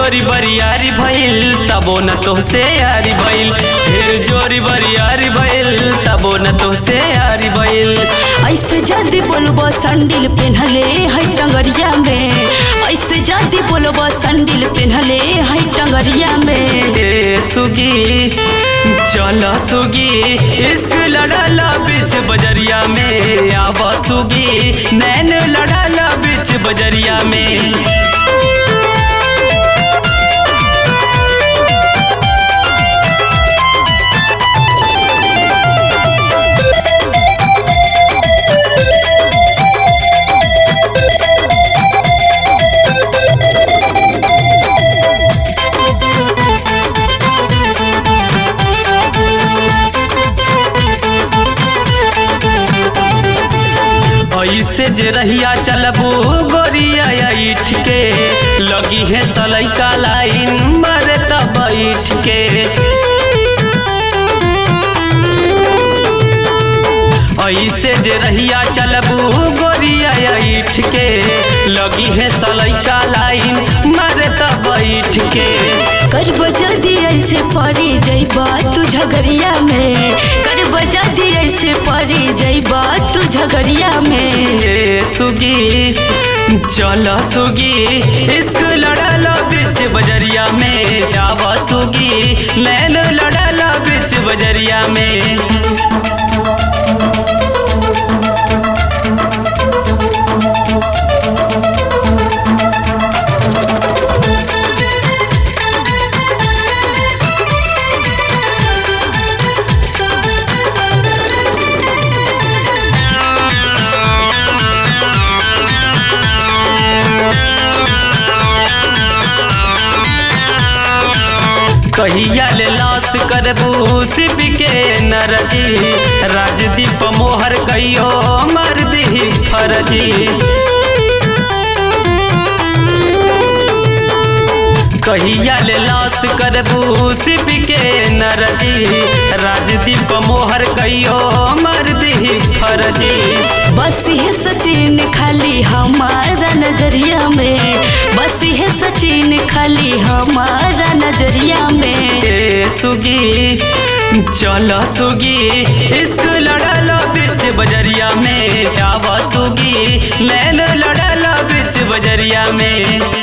जोरी बरियारी भइल तबो न तोहसे यारी भइल ढेर जोरी बरियारी भइल तबो न तोहसे यारी भइल ऐसे जल्दी बोलबो संडिल पेन्हले है टंगरिया में ऐसे जल्दी बोलबो संडिल पेन्हले है टंगरिया में ए सुगी चल सुगी इश्क लड़ाला बीच बजरिया में आब सुगी नैन लड़ाला बीच बजरिया में ऐसे जे रहिया चलबू गोरिया ईठ के लगी है सलैका लाइन मरे तब बैठ के ऐसे जे रहिया चलबू गोरिया ईठ के लगी है सलैका लाइन मरे तब बैठ के करबो जल्दी ऐसे पड़ी जइबा तू झगड़िया में करबो जल्दी ऐसे पड़ी जइबा तू झगड़िया में ए सुगी चल सुगी इश्क लड़ाला बीच बजरिया में आवा सुगी नैन लड़ाला बीच बजरिया में कहिया ले लाश करबू शिव के नरजी राजदीप मोहर कहियो मर दी फरजी कहिया ले लाश करबू शिव के नरजी राजदीप मोहर कहियो मर दी फरजी बस है सचिन खाली हमारा नजरिया में बस है सचिन खाली हमारा नजरिया में ए सुगी चल सुगी इश्क लड़ाला बीच बजरिया में आवा सुगी नैन लड़ाला बीच बजरिया में